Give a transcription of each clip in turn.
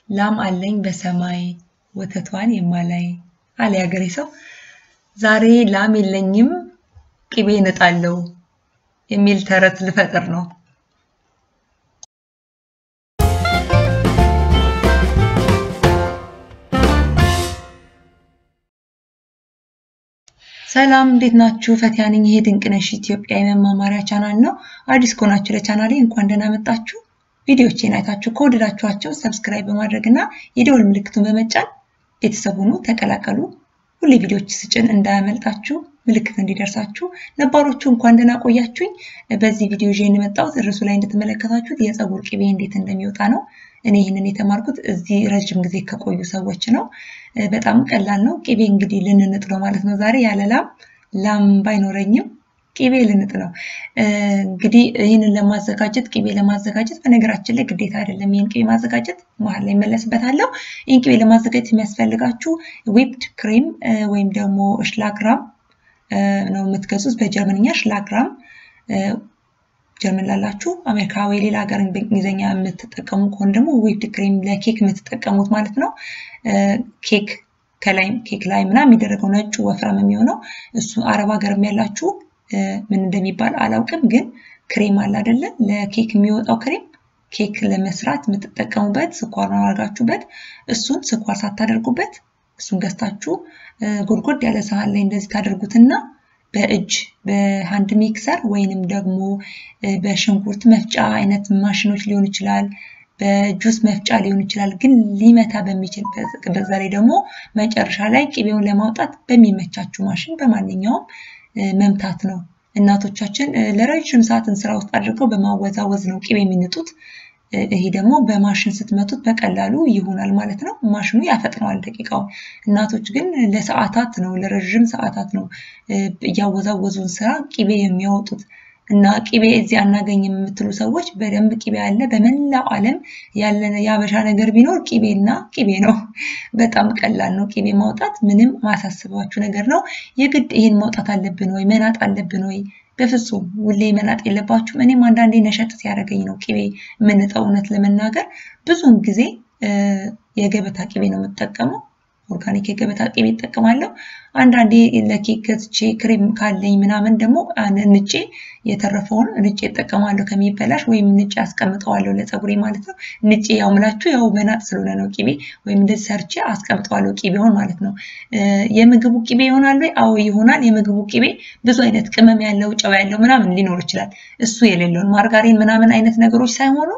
ላም አለኝ በሰማይ ወተቷን የማላይ አለ ያገሬ ሰው። ዛሬ ላም የለኝም ቅቤ እነጣለሁ የሚል ተረት ልፈጥር ነው። ሰላም እንዴት ናችሁ? ፈቲያ ነኝ። ይሄ ድንቅነሽ ኢትዮጵያ የመማማሪያ ቻናል ነው። አዲስ ከሆናችሁ ለቻናሌ እንኳን ደህና መጣችሁ። ቪዲዮቼን አይታችሁ ከወደዳችኋቸው ሰብስክራይብ በማድረግ እና የደወል ምልክቱን በመጫን ቤተሰብ ሁኑ፣ ተቀላቀሉ። ሁሌ ቪዲዮች ስጭን እንዳያመልጣችሁ ምልክት እንዲደርሳችሁ። ነባሮቹ እንኳን ደህና ቆያችሁኝ። በዚህ ቪዲዮ ይዤ የመጣሁት እርሱ ላይ እንደተመለከታችሁት የፀጉር ቅቤ እንዴት እንደሚወጣ ነው። እኔ ይህንን የተማርኩት እዚህ ረጅም ጊዜ ከቆዩ ሰዎች ነው። በጣም ቀላል ነው። ቅቤ እንግዲህ ልንንጥ ነው ማለት ነው። ዛሬ ያለ ላም ላም ባይኖረኝም ቅቤ ልንጥ ነው። እንግዲህ ይህንን ለማዘጋጀት ቅቤ ለማዘጋጀት በነገራችን ላይ ግዴታ አይደለም ይህን ቅቤ ማዘጋጀት፣ መሀል ላይ መለስበታለሁ። ይህን ቅቤ ለማዘጋጀት የሚያስፈልጋችሁ ዊፕድ ክሬም ወይም ደግሞ ሽላግራም ነው የምትገዙት። በጀርመንኛ ሽላግራም ጀርመን ላላችሁ አሜሪካ ወይ ሌላ ሀገር በእንግሊዝኛ የምትጠቀሙ ከሆነ ደግሞ ዊፕድ ክሬም ለኬክ የምትጠቀሙት ማለት ነው። ኬክ ከላይ ኬክ ላይ ምናምን የሚደረገው ነጩ ወፍራም የሚሆነው እሱ አረብ ሀገርም ያላችሁ ምን እንደሚባል አላውቅም፣ ግን ክሬም አለ አይደለ? ለኬክ የሚወጣው ክሬም ኬክ ለመስራት የምትጠቀሙበት ስኳር ነው አድርጋችሁበት፣ እሱን ስኳር ሳታደርጉበት እሱን ገዝታችሁ ጎድጎድ ያለ ሳህን ላይ እንደዚህ ታደርጉትና በእጅ በሃንድ ሚክሰር ወይንም ደግሞ በሽንኩርት መፍጫ አይነት ማሽኖች ሊሆን ይችላል፣ በጁስ መፍጫ ሊሆን ይችላል። ግን ሊመታ በሚችል በዛ ላይ ደግሞ መጨረሻ ላይ ቅቤውን ለማውጣት በሚመቻችሁ ማሽን በማንኛውም መምታት ነው። እናቶቻችን ለረጅም ሰዓትን ስራ ውስጥ አድርገው በማወዛወዝ ነው ቅቤ የሚንጡት። ይሄ ደግሞ በማሽን ስትመቱት በቀላሉ ይሆናል ማለት ነው። ማሽኑ ያፈጥነዋል ደቂቃውን። እናቶች ግን ለሰዓታት ነው ለረዥም ሰዓታት ነው እያወዛወዙን ስራ ቅቤ የሚያወጡት እና ቅቤ እዚህ አናገኝም የምትሉ ሰዎች በደንብ ቅቤ አለ። በመላው ዓለም ያለ የአበሻ ነገር ቢኖር ቅቤና ቅቤ ነው። በጣም ቀላል ነው ቅቤ ማውጣት፣ ምንም ማሳስባችሁ ነገር ነው። የግድ ይህን ማውጣት አለብን ወይ መናጥ አለብን ወይ? በፍጹም ሁሌ መናጥ የለባችሁም። እኔም አንዳንዴ ነሸጥ ሲያደርገኝ ነው ቅቤ የምንጠው። እውነት ለመናገር ብዙውን ጊዜ የገበታ ቅቤ ነው የምጠቀመው። ኦርጋኒክ የገበታ ቅቤ እጠቀማለሁ። አንዳንዴ ለኬክ ገዝቼ ክሬም ካለኝ ምናምን ደግሞ ንጬ የተረፈውን ንጬ እጠቀማለሁ ከሚበላሽ ወይም ንጬ አስቀምጠዋለሁ ለፀጉሬ ማለት ነው። ንጬ ያው ምላችሁ ያው መናጥ ስለሆነ ነው ቅቤ ወይም እንደዚህ ሰርቼ አስቀምጠዋለሁ ቅቤውን ማለት ነው። የምግቡ ቅቤ ይሆናል ወይ? አዎ ይሆናል። የምግቡ ቅቤ ብዙ አይነት ቅመም ያለው ጨው ያለው ምናምን ሊኖር ይችላል። እሱ የሌለውን ማርጋሪን ምናምን አይነት ነገሮች ሳይሆኑ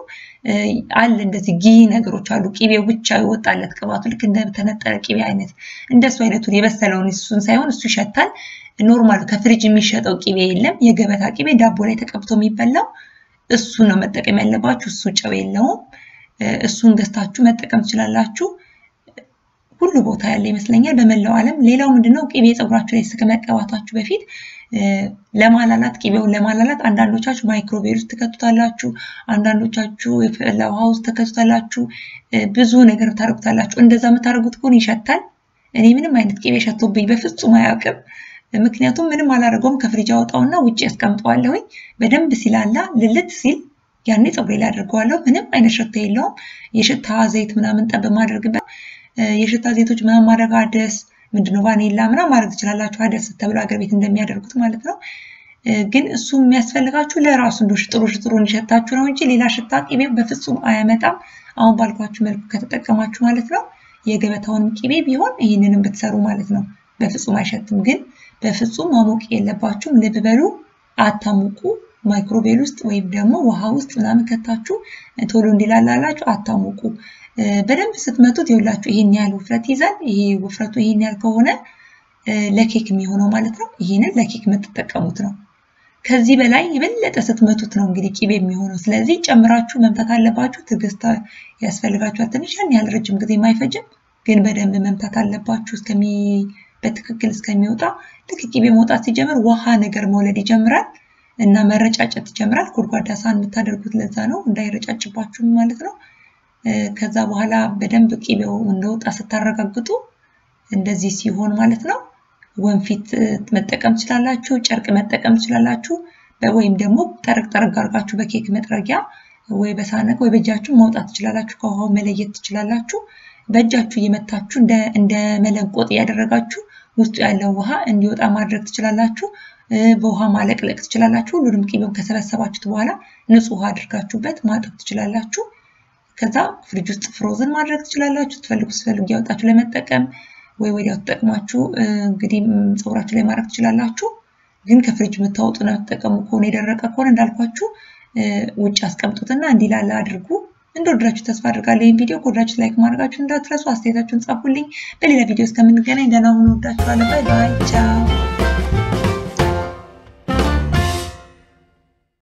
አለ እንደዚህ ጊ ነገሮች አሉ። ቅቤው ብቻ ይወጣለት ቅባቱ ልክ እንደተነጠረ ቅቤ አይነት እንደሱ አይነቱን የበሰለውን እሱን ሳይሆን እሱ ይሸታል። ኖርማል ከፍሪጅ የሚሸጠው ቅቤ የለም። የገበታ ቅቤ ዳቦ ላይ ተቀብቶ የሚበላው እሱ ነው መጠቀም ያለባችሁ። እሱ ጨው የለውም። እሱን ገዝታችሁ መጠቀም ትችላላችሁ። ሁሉ ቦታ ያለ ይመስለኛል በመላው ዓለም። ሌላው ምንድነው ቅቤ ፀጉራችሁ ላይ ከመቀባታችሁ በፊት ለማላላት ቅቤውን ለማላላት አንዳንዶቻችሁ ማይክሮዌቭ ውስጥ ትከቱታላችሁ፣ አንዳንዶቻችሁ የፈላ ውሃ ውስጥ ትከቱታላችሁ፣ ብዙ ነገር ታደርጉታላችሁ። እንደዛ የምታደርጉት ከሆነ ይሸታል። እኔ ምንም አይነት ቅቤ ሸቶብኝ በፍጹም አያውቅም። ምክንያቱም ምንም አላደርገውም። ከፍሪጅ አወጣውና ውጭ ያስቀምጠዋለሁኝ። በደንብ ሲላላ ልልት ሲል ያኔ ፀጉሬ ላይ አድርገዋለሁ። ምንም አይነት ሽታ የለውም። የሽታ ዘይት ምናምን ጠብ ማድረግበት የሽታ ዘይቶች ምናምን ማድረግ አደስ ምንድነው ቫኒላ ምናምን ማድረግ ትችላላችሁ። አደስ ተብሎ ሀገር ቤት እንደሚያደርጉት ማለት ነው። ግን እሱ የሚያስፈልጋችሁ ለራሱ እንደ ሽጥሩ ሽጥሩ እንዲሸታችሁ ነው እንጂ ሌላ ሽታ ቅቤው በፍጹም አያመጣም። አሁን ባልኳችሁ መልኩ ከተጠቀማችሁ ማለት ነው። የገበታውንም ቅቤ ቢሆን ይህንንም ብትሰሩ ማለት ነው በፍጹም አይሸትም። ግን በፍጹም ማሞቅ የለባችሁም። ልብ በሉ፣ አታሙቁ። ማይክሮቤል ውስጥ ወይም ደግሞ ውሃ ውስጥ ምናምን ከታችሁ ቶሎ እንዲላላላችሁ አታሙቁ። በደንብ ስትመቱት ይኸውላችሁ ይሄን ያህል ውፍረት ይዛል። ይሄ ውፍረቱ ይሄን ያህል ከሆነ ለኬክ የሚሆነው ማለት ነው። ይሄንን ለኬክ የምትጠቀሙት ነው። ከዚህ በላይ የበለጠ ስትመቱት ነው እንግዲህ ቂቤ የሚሆነው። ስለዚህ ጨምራችሁ መምታት አለባችሁ። ትዕግስት ያስፈልጋችኋል። ትንሽ ያን ያህል ረጅም ጊዜ አይፈጅም፣ ግን በደንብ መምታት አለባችሁ እስከሚ በትክክል እስከሚወጣ። ልክ ቂቤ መውጣት ሲጀምር ውሃ ነገር መውለድ ይጀምራል እና መረጫጨት ይጀምራል። ጎድጓዳ ሳህን የምታደርጉት ለዛ ነው እንዳይረጫጭባችሁ ማለት ነው። ከዛ በኋላ በደንብ ቂቤው እንደወጣ ስታረጋግጡ እንደዚህ ሲሆን ማለት ነው ወንፊት መጠቀም ትችላላችሁ፣ ጨርቅ መጠቀም ትችላላችሁ። ወይም ደግሞ ጠረቅ ጠረቅ አድርጋችሁ በኬክ መጥረጊያ ወይ በሳነቅ ወይ በእጃችሁ ማውጣት ትችላላችሁ። ከውሃው መለየት ትችላላችሁ። በእጃችሁ እየመታችሁ እንደ መለንቆጥ እያደረጋችሁ ውስጡ ያለው ውሃ እንዲወጣ ማድረግ ትችላላችሁ። በውሃ ማለቅለቅ ትችላላችሁ። ሁሉንም ቅቤውን ከሰበሰባችሁት በኋላ ንጹህ ውሃ አድርጋችሁበት ማጠብ ትችላላችሁ። ከዛ ፍሪጅ ውስጥ ፍሮዝን ማድረግ ትችላላችሁ። ስትፈልጉ ስትፈልጉ ያወጣችሁ ለመጠቀም ወይ ወዲያው ተጠቅማችሁ እንግዲህ ፀጉራችሁ ላይ ማድረግ ትችላላችሁ። ግን ከፍሪጅ የምታወጡ ነው የምትጠቀሙ ከሆነ የደረቀ ከሆነ እንዳልኳችሁ ውጭ አስቀምጡትና እንዲላላ አድርጉ። እንደወደዳችሁ ተስፋ አድርጋለሁ። ይህን ቪዲዮ ከወደዳችሁ ላይክ ማድረጋችሁ እንዳትረሱ። አስተያየታችሁን ጻፉልኝ። በሌላ ቪዲዮ እስከምንገናኝ ደህና ሁኑ። ወዳችኋለሁ። ባይ ባይ። ቻው